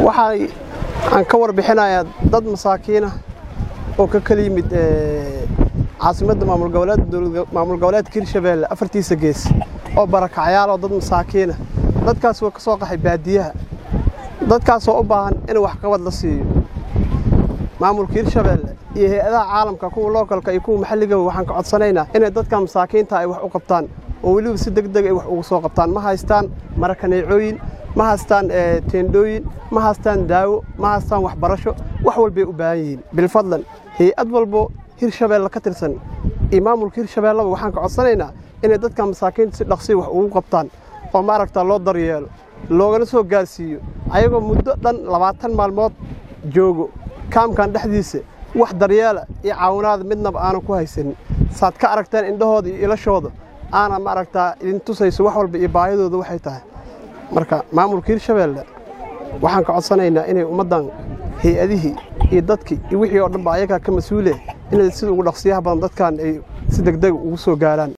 waxay aan ka warbixinayaa dad masaakiina oo ka kala yimid caasimadda maamul goboleedka hirshabeelle afartiisa gees oo barakacyaal oo dad masaakiina dadkaas waa ka soo qaxay baadiyaha dadkaasoo u baahan in waxqabad la siiyo maamulka hirshabeelle iyo hay-adaha caalamka kuwa lookalka iyo kuwa maxalligaba waxaan ka codsanaynaa inay dadka masaakiinta ay wax u qabtaan oo weliba si deg deg ay wax ugu soo qabtaan ma haystaan marakaneecooyin ma haystaan teendhooyin ma haystaan daawo ma haystaan waxbarasho wax walbay u baahan yihiin bilfadlan hay-ad walbo hirshabeelle ka tirsan iyo maamulka hirshabeelleba waxaan ka codsanaynaa inay dadka masaakiinta si dhaqsiya wax ugu qabtaan oo maaragta loo daryeelo loogana soo gaarsiiyo ayagoo muddo dhan labaatan maalmood joogo kaamkan dhexdiisa wax daryeela iyo caawinaada midnaba aanan ku haysanin saad ka aragteen indhahooda iyo ilashooda aana maaragtaa idin tusayso wax walba iyo baahidooda waxay tahay marka maamulka hirshabeelle waxaan ka codsanaynaa inay ummaddan hay-adihii iyo dadkii iyo wixii oo dhanba ayagaa ka mas-uule inay sida ugu dhaqsiyaha badan dadkan ay si degdeg ugu soo gaaraan